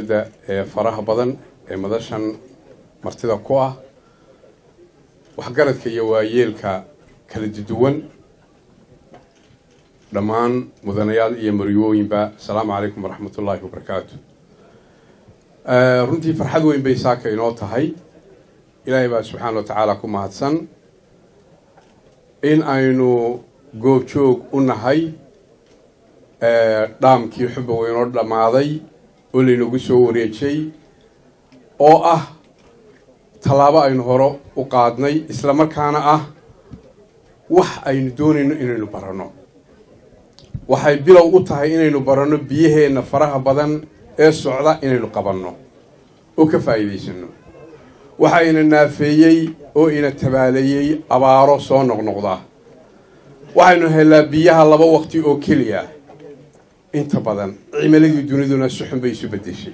ee faraha badan ee madashan martida ku ah waxgaradka iyo waayeelka kala duwan dhammaan mudanayaal iyo maryooyinba asalaamu calaykum waraxmat ullaahi wabarakaatu runtii farxad weyn bay saaka inoo tahay ilaahay baa subxaana wa tacaala ku mahadsan in aynu goobjoog u nahay dhaamkii xubba weynoo dhammaaday oo laynagu soo wareejay oo ah tallaabo aynu hore u qaadnay isla markaana ah wax aynu doonayno inaynu baranno waxay bilow u tahay inaynu baranno biyaheenna faraha badan ee socda inaynu qabanno oo ka faa'iidaysano waxa ina naafeeyey oo ina tabaaleeyey abaaro soo noqnoqda waxaynu helnaa biyaha laba waqti oo keliya inta badan cimiladii duniduna si xun bay isu beddeshay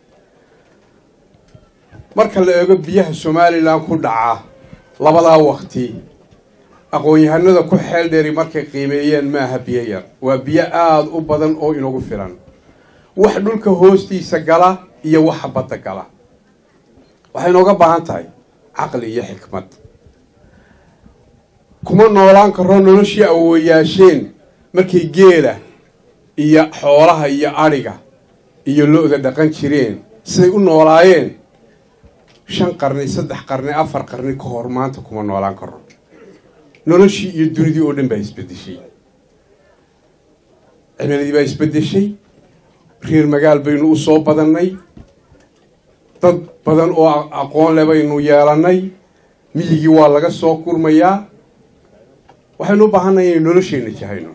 marka la eego biyaha somalilan ku dhaca labadaa waqti aqoon-yahanada ku xeel dheeri markay qiimeeyeen maaha biyo yar waa biyo aada u badan oo inagu filan wax dhulka hoostiisa gala iyo waxa badda gala waxay inooga baahan tahay caqli iyo xikmad kuma noolaan karo noloshii awooyaasheen markay geela iyo xoolaha iyo adhiga iyo lo-da dhaqan jireen siday u noolaayeen shan qarni saddex qarni afar qarni ka hor maanta kuma noolaan karo noloshii iyo dunidii oo dhan baa isbeddeshay cimiladii baa isbeddeshay reer magaal baynu u soo badannay dad badan oo aqoon le baynu yeelannay miyigii waa laga soo kurmayaa waxaynu u baahannahay inaynu nolosheenna jahayno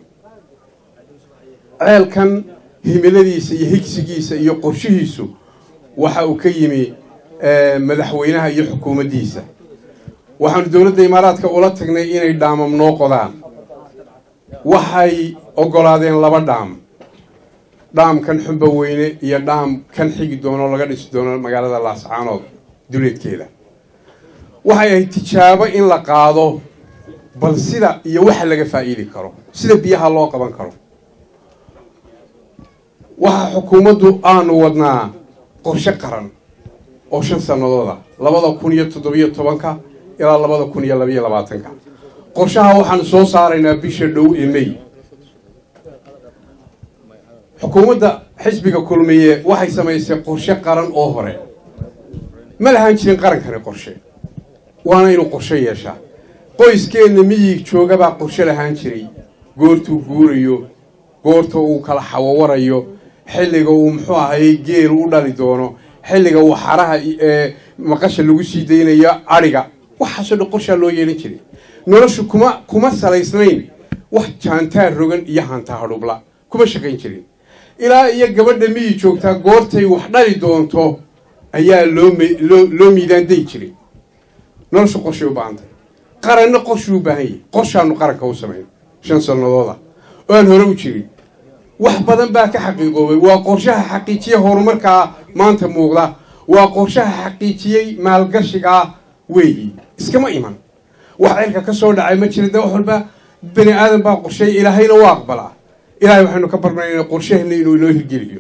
ceelkan himiladiisa iyo higsigiisa iyo qorshihiisu waxa uu ka yimi madaxweynaha iyo xukuumaddiisa waxaanu dowladda imaaraadka ula tagnay inay dhaamam noo qodaan waxay oggolaadeen laba dhaam dhaamkan xumba weyne iyo dhaam kan xigi doono laga dhisi doono magaalada laascaanood duleedkeeda waxay ahayd tijaabo in la qaado bal sida iyo waxa laga faa'iidi karo sida biyaha loo qaban karo waxa xukuumaddu aanu wadnaa qorshe qaran oo shan sanadooda labada kun iyo toddobiyo tobanka ilaa labada kun iyo labayo labaatanka qorshaha waxaanu soo saaraynaa bisha dhow ee may xukuumadda xisbiga kulmiye waxay samaysay qorshe qaran oo hore ma lahaan jirin qarankani qorshe waana inuu qorshe yeeshaa qoyskeenna miyig joogabaa qorshe lahaan jiray goortuu guurayo goorta uu kala xawawarayo xilliga uu muxuu ahayey geel u dhali doono xilliga uu xaraha ee maqasha lagu sii daynayo adhiga waxaasoo dhan qorshaa loo yeelan jiray noloshu kuma kuma salaysnayn wax jaantaar rogan iyo hantaa hadhubla kuma shaqayn jirin ilaa iyo gabadha miyi joogtaa goortay wax dhali doonto ayaa loo loo loo miidaanday jiray noloshu qorshay u baahantay qaranna qorshuu u baahan yahay qorshaanu qaranka u samayn shan sanadooda oo aan hore u jirin wax badan baa ka xaqiiqoobay waa qorshaha xaqiijiya horumarkaa maanta muuqda waa qorshaha xaqiijiyey maalgashigaa weeyi iskama iman wax cirka ka soo dhacay ma jira de wax walba bani aadan baa qorsheey ilaahayna waa aqbalaa ilaahay waxaynu ka barnaynaa qorshaheenna inuu inoo hirgeliyo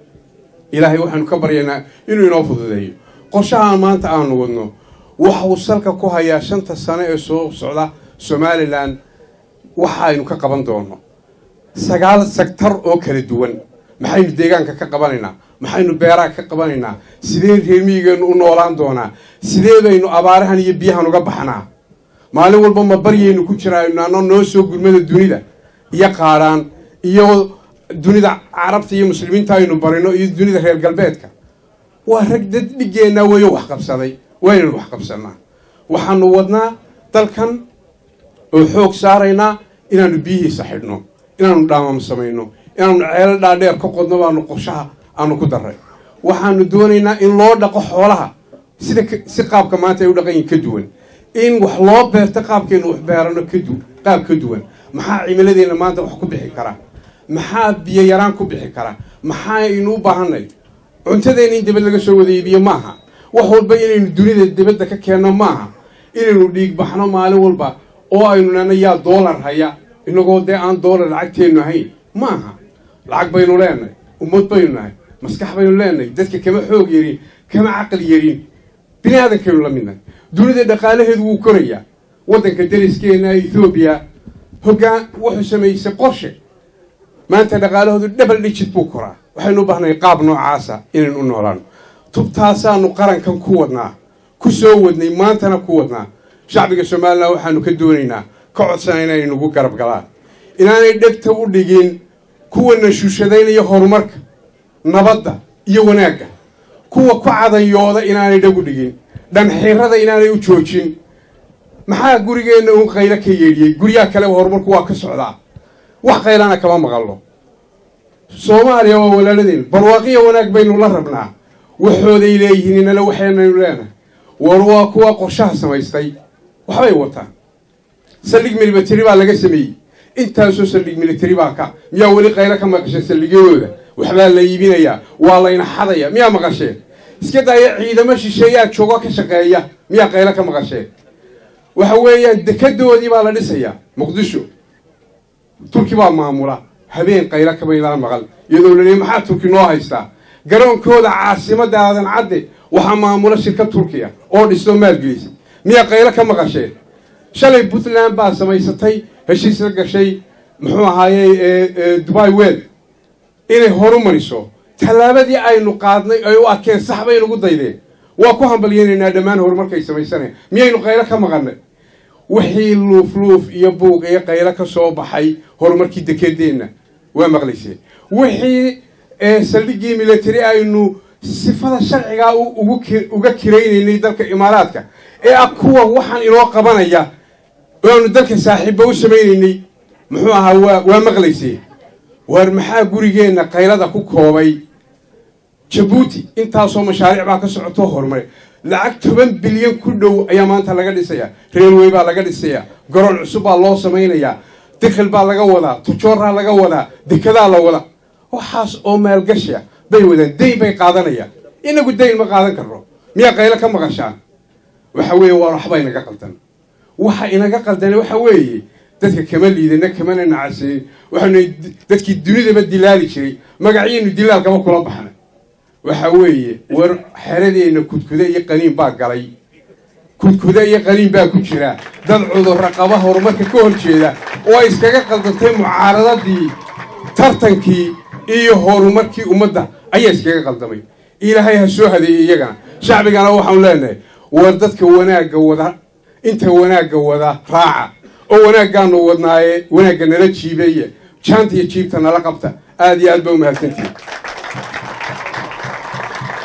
ilaahay waxaynu ka baryaynaa inuu inoo fududeeyo qorshahaan maanta aanu wadno waxa uu salka ku hayaa shanta sano ee soo socda somalilan waxaynu ka qaban doono sagaal sektar oo kala duwan maxaynu deegaanka ka qabanaynaa maxaynu beeraha ka qabanaynaa sidee reermiyigeennu u noolaan doonaa sidee baynu abaarahan iyo biyahan uga baxnaa maalin walba ma baryaynu ku jiraano noo soo gurmada dunida iyo qaadhaan iyo dunida carabta iyo muslimiinta aynu barino iyo dunida reer galbeedka waa rag dad dhiggeenna weeyo wax qabsaday waynaynu wax qabsanaa waxaanu wadnaa dalkan oo xoog saaraynaa inaanu biyihiisa xidhno inaanu dhaamam samayno inaanu ceelo dhaadheer ka qodno baanu qorshaha aanu ku darray waxaanu doonaynaa in loo dhaqo xoolaha sida si qaabka maanta ay u dhaqan yihin ka duwan in wax loo beerto qaabkeenu wax beerano kadu qaab ka duwan maxaa cimiladeenna maanta wax ku bixi kara maxaa biyo yaraan ku bixi kara maxaaynu u baahanay cuntadeena in dibad laga soo wada iibiyo maaha wax walba inaynu dunida dibadda ka keenno maaha inaynu dhiig baxno maalin walba oo aynu nana yaa doolar haya inagoo dee aan doolar lacagteennu ahayn maaha lacag baynu leenahay ummad baynu nahay maskax baynu leenahay dadka kama xoog yarin kama caqli yarin bini aadankaynu la midnahay dunida dhaqaalaheedu wuu korayaa waddanka dariskeenna ethoobiya hoggaan wuxuu samaysay qorshe maanta dhaqaalahoodu double digit buu koraa waxaynu u baahnahay qaab noocaasa inaynu u noolaano tubtaasaanu qarankan ku wadnaa ku soo wadnay maantana ku wadnaa shacbiga somalilan waxaanu ka doonaynaa ka codsanayna inay nagu garab galaan inaanay dhegta u dhigin kuwana shuushadaynaya horumarka nabadda iyo wanaagga kuwa ku cadanyooda inaanay dheg u dhigin dhanxirada inaanay u joojin maxaa gurigeenna uun qaylo ka yeedhiyey guryaha kaleba horumarku waa ka socdaa wax qaylana kama maqalno soomaaliya waa walaaladeen barwaaqiya wanaag baynu la rabnaa waxooday leeyihiin inala waxaynaynu leenahay war waa kuwa qorshaha samaystay waxbay wataan saldhig military baa laga sameeyey intaasoo saldhig military baa ka miyaa weli qaylo ka maqasheen saldhigyadooda waxbaa la iibinayaa waa layna xadaya miyaa maqasheen iska daaya ciidamo shisheeyaa joogo ka shaqeeya miyaa qaylo ka maqasheen waxa weeyaan dekadoodii baa la dhisayaa muqdisho turki baa maamula habeen qaylo kamaydaan maqal iyadoo la leeyay maxaa turki noo haystaa garoonkooda caasimadda aadan cadde waxaa maamula shirkad turkiya oo dhistoo maalgelisay miyaa qaylo ka maqasheen shalay puntland baa samaysatay heshiis la gashay muxuu ahaayey dubai wel inay horu mariso tallaabadii aynu qaadnay ay u arkeen sax bay nagu daydeen waa ku hambalyaynaynaa dhammaan horumarkay samaysaneen miyaynu qaylo ka maqannay wixii luufluuf iyo buuq iyo qaylo ka soo baxay horumarkii dekedeenna waa maqlayseen wixii saldhiggii military aynu sifada sharcigaa uga kiraynaynay dalka imaaraadka ee ah kuwa waxaan inoo qabanaya oo aanu dalka saaxiibba u samaynaynay muxuu ahaa waa waa maqlayseen waar maxaa gurigeenna qaylada ku koobay jabuuti intaasoo mashaariic baa ka socotoo horumare lacag toban bilyan ku dhow ayaa maanta laga dhisayaa railway baa laga dhisayaa garoon cusub baa loo samaynayaa dikhil baa laga wadaa tujooraa laga wadaa dekedaa la wadaa waxaas oo maalgashiya bay wadaan dayn bay qaadanayaan inagu dayn ma qaadan karno miyaa qaylo ka maqashaan waxa weeye waa waxba inaga qaldan waxa inaga qaldana waxa weeye dadka kama liidana kamana nacaseyn waxaanu dadkii dunidaba dilaali jiray magacyaynu dilaal kama kula baxna waxa weeye war xeradeenna kudkuda iyo qaniin baa galay kudkuda iyo qaniin baa ku jira dad cudurra qaba horumarka ka hor jeeda oo ay iskaga qaldantay mucaaradadii tartankii iyo horumarkii ummadda ayaa iskaga qaldamay ilaahay ha soo hadeeyey iyagana shacbigana waxaanu leenahay war dadka wanaagga wada inta wanaagga wada raaca oo wanaaggaanu wadnaaye wanaagga nala jiibeeye jaanta iyo jiibta nala qabta aad iyo aad ba umahadsantihi